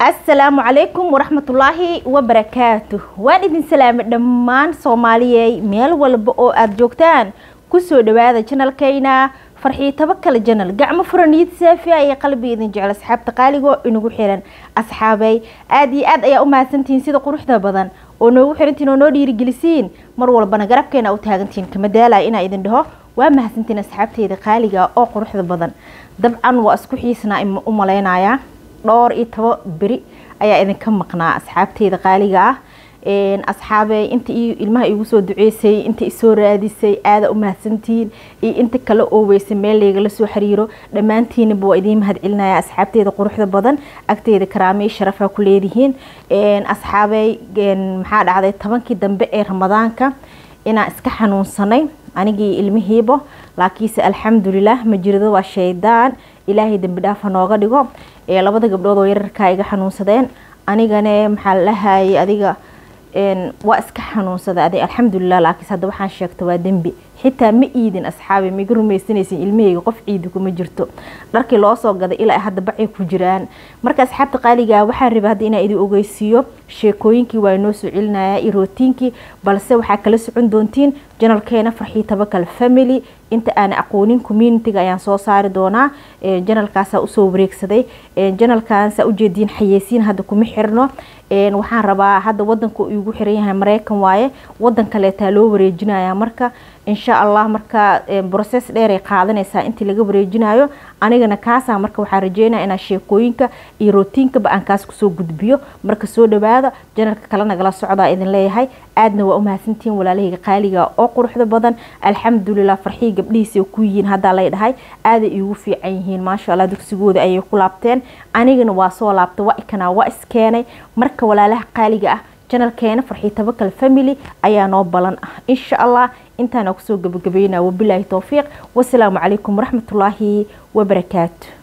asalaamu calaykum waraxmatullaahi wabarakaatu waan idin salaamay dhammaan soomaaliyey meel walba oo aada joogtaan kusoo dhawaada janalkayna farxiitaba kale janal gacmo furaniyad saafiya iyo qalbi idin jecel asxaabta qaaligo inagu xiran asxaabay aada iyo aad ayaa u mahadsantihiin sida quruxda badan oo noogu xirantiin oo noo dhiirigelisiin mar walbana garabkeena u taagantihiin kama daalaya inaa idin dhaho waa mahadsantiin asxaabteyda qaaliga oo quruxda badan dabcan waa isku xiisnaa u malaynayaa dhowr iyo toba beri ayaa idinka maqnaa asxaabteyda qaaliga ah asxaabey inta ilmaha igu soo duceysay inta isoo raadisay aada u mahadsantihiin iyo inta kale oo weysay meel laygala soo xiriiro dhammaantiinaba waa idiin mahad celinaya asxaabteyda quruxda badan agteyda karaamey sharafa ku leedihiin asxaabey maxaa dhacday tobankii dambe ee ramadaanka inaan iska xanuunsanay anigii ilmihiiba laakiinse alxamdulilah majirado waa shaydaan ilaahay dambi dhaafa nooga dhigo labada gabdhood oo yararkaa iga xanuunsadeen anigane maxaa lahayay adiga waa iska xanuunsada adig alxamdulilah laakiinse hadda waxaan sheegta waa dembi xitaa ma iidin asxaabi maiga rumaysanaysin ilmaheyga qof ciidi kuma jirto dharkii loo soo gaday ilaa hadda bacay ku jiraan marka asxaabta qaaliga waxaan raba hadda inaa idin ogeysiiyo sheekooyinkii waa inoo soo celinaya iyo rootiinkii balse waxaa kala socon doontiin janalkeena farxii tabakal family inta aan aqoonin communitiga ayaan soo saari doonaa janalkaasaa usoo wareegsaday janalkaansaa ujeediin xayeysiin hadda kuma xirno waxaan rabaa hadda wadanka igu xiran yahay mareykan waaye wadan kaleetaa loo wareejinaya marka insha allah marka brocess dheeray qaadanaysaa intii laga wareejinayo anigana kaasaa marka waxaa rajeynaya inaa sheekooyinka iyo rootiinkaba aan kaas kusoo gudbiyo marka soo dhawaada janalka kale nagala socdaa idin leeyahay aadna waa u mahadsantihiin walaalahayga qaaliga oo quruxda badan alxamdulilah farxii gabdhihiisa ku yihiin haddaa lay dhahay aaday iigu fiican yihiin maasha allah dugsigooda ayay ku laabteen anigana waa soo laabtay waa ikanaa waa iskeenay marka walaalaha qaaliga ah janalkeena farxii tabakal family ayaa noo balan ah insha allah intaana kusoo gabagabeynaa wabilaahi towfiiq wasalaamu calaykum waraxmatullaahi wabarakaatu